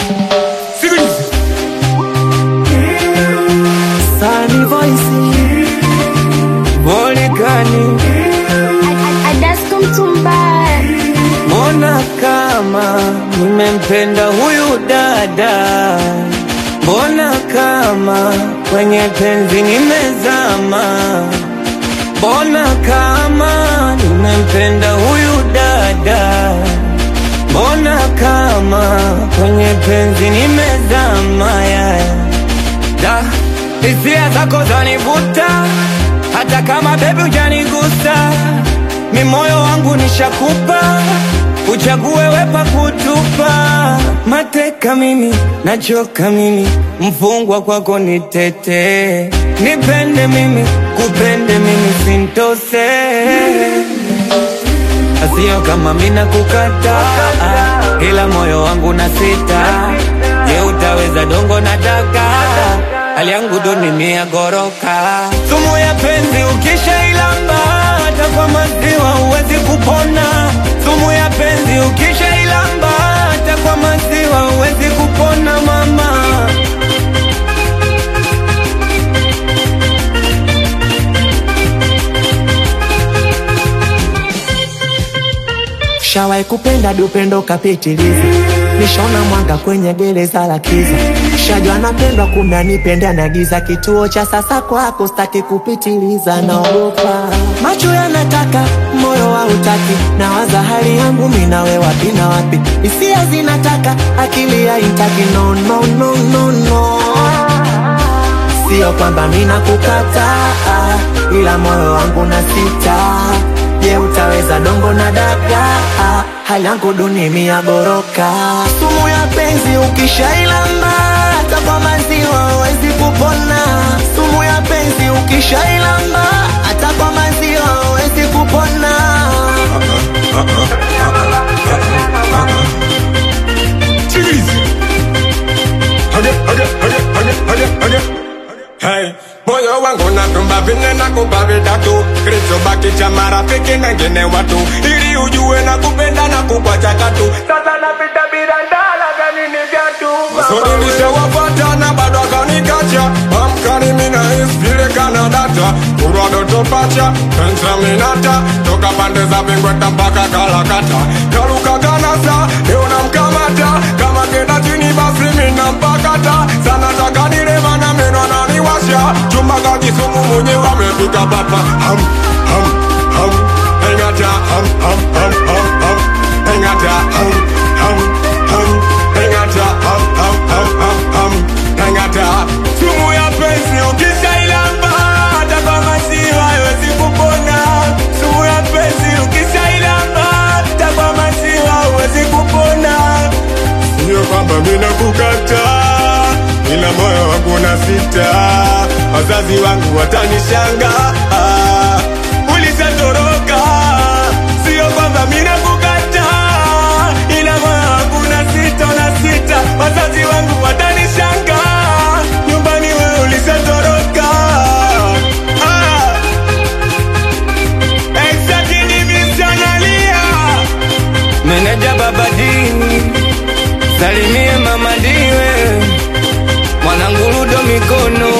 Sikiliza. Sunny voice Volcani Adasko Mtumba, Mbona kama nimempenda huyu dada Mbona kama kwenye penzi nimezama Mbona kama nimempenda huyu dada Mbona kama kwenye penzi nimezama yeah. Da, hisia zako zanivuta, hata kama bebi hujanigusa, mi moyo wangu nishakupa, uchague wepa kutupa. Mateka mimi, nachoka mimi, mfungwa kwako nitete, nipende mimi, kupende mimi, sintose Asio kama mina kukata ila moyo wangu na sita. Je, utaweza dongo na daka? Hali yangu duni mia goroka. Sumu ya penzi ukishailamba, hata kwa maziwa huwezi kupona. Sumu ya penzi ukishailamba, hata kwa maziwa huwezi kupona mama. Shawai kupenda dupendo kapitiliza, nishona mwanga kwenye gereza la kiza. Shajua napendwa kumbe anipenda na giza, kituo cha sasa kwako staki kupitiliza, naogopa macho yanataka, moyo hautaki, nawaza hali yangu mimi nawe wapi na wapi, hisia zinataka, akili haitaki, no, no, no, no, no. Sio kwamba mina kukataa, ila moyo wangu na sita. Je, utaweza dongo na daga? Hali yangu duni mia goroka. Sumu ya penzi ukishailamba, hata kwa maziwa huwezi kupona. Sumu ya penzi ukishailamba, hata kwa maziwa huwezi kupona. Sikiliza. Haja, haja, haja, haja, haja, haja. Hey, moyo wangu natumba vinne na kupa vitatu kilichobaki cha marafiki na ngine watu ili ujue na kupenda na kukwacha katu sasa napita bila ndala kanini vyatu masori nishawapata na bado akanikacha amkani mina vile kana data kurwa doto pacha pensa minata toka pande za vingweta mpaka kalakata kaluka ganasa leo namkamata kama kenda chini basi mina mpakata sana taka nilema na meno ananiwasha chuma kakisumu mwenye wamepika papa ham ham ham engata ham ham ham ham ham engata ham ham ham engata ham ham ham ham ham engata sumu ya penzi ukishailamba hata kwa maziwa haiwezi kupona sumu ya penzi ukishailamba hata kwa maziwa haiwezi kupona Sio kwamba mina kukata ila moyo wangu na sita, wazazi wangu watanishanga. Ulishatoroka, sio kwamba mina kukata ila moyo wangu na sita, na sita, wazazi wangu watanishanga. Nyumbani wewe ulishatoroka. Ah. Exactly, missionaria. Meneja baba dini, salimie mama diwe, mwanangu Ludo mikono